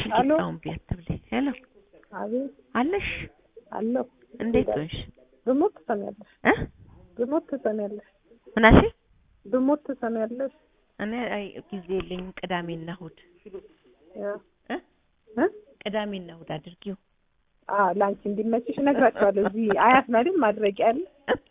አሎ ቂጣውን ቢያት ብለኝ። ሄሎ አቤት አለሽ? አለሁ። እንዴት ሆንሽ? ብሞት ትሰሚያለሽ፣ እ ብሞት ትሰሚያለሽ፣ ምናሽ? ብሞት ትሰሚያለሽ። እኔ አይ ጊዜ የለኝም። ቅዳሜና እሑድ ያ እ እ ቅዳሜና እሑድ አድርጊው። አ ለአንቺ እንዲመችሽ እነግራቸዋለሁ። እዚህ አያት ነው አይደል ማድረቂያ ያለ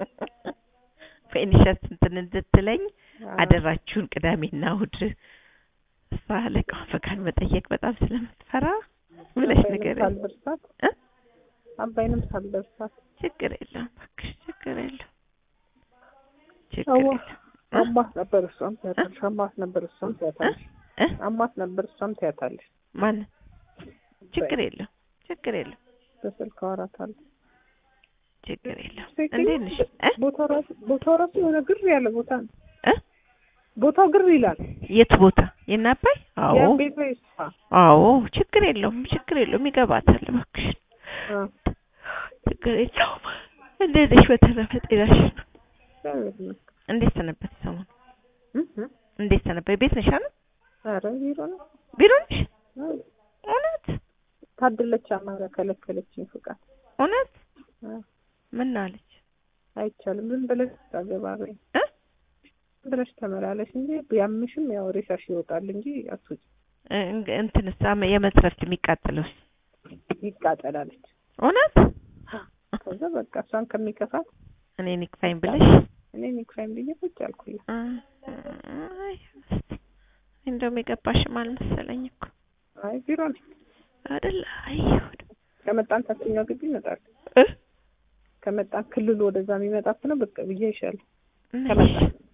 ፌኒሸት እንትን እንድትለኝ አ፣ አደራችሁን ቅዳሜና እሑድ እሷ አለቃዋ ፈቃድ መጠየቅ በጣም ስለምትፈራ ብለሽ አባይንም ነገር ሳልደርሳት እ አባይንም ሳልደርሳት ችግር የለውም እባክሽ፣ ችግር የለውም ችግር አዋ የለውም አማት ነበር እሷም ትያታለሽ፣ አማት ነበር እሷም ትያታለሽ፣ እ አማት ነበር እሷም ትያታለሽ። ማን ችግር የለውም ችግር የለውም በስልክ አወራታለሁ። ችግር የለውም ትክክል። እንዴት ነሽ እ ቦታው ራሱ ቦታው ራሱ የሆነ ግር ያለ ቦታ ነው። እ ቦታው ግር ይላል። የት ቦታ የናባይ አዎ የቤት ወይ እሷ አዎ ችግር የለውም ችግር የለውም ይገባታል እባክሽ አ፣ ችግር የለውም እንዴት ነሽ በተረፈ ጤናሽ እግዚአብሔር ይመስገን። እንዴት ሰነበት ሰሞኑ እ እ እንዴት ሰነበት ቤት ነሽ አይደል ኧረ ቢሮ ነው። ቢሮ ነሽ አዎ። እውነት ታደለች አማራ ከለከለችኝ ፍቃድ። እውነት አ፣ ምን አለች አይቻልም ዝም ብለሽ ታገባበኝ እ ዝም ብለሽ ተመላለሽ እንጂ ቢያምሽም ያው ሬሳሽ ይወጣል እንጂ አትውጭ እ- እንትንስ አመ- የመትረፍት የሚቃጥለውስ ይቃጠላለች። እውነት ከዛ በቃ እሷን ከሚከፋት እኔ ንክፋኝ ብለሽ እኔ ኒክፋይም ብዬ ቁጭ አልኩኝ። እ፣ አይ እስቲ እንደውም የገባሽም አልመሰለኝ እኮ አይ ቢሮ ነኝ። አይደል አይ ይሁን ከመጣን ታችኛው ግቢ ይመጣል። እ ከመጣን ክልሉ ወደዛ የሚመጣ ነው በቃ ብዬ ይሻል ነሽ። ከመጣ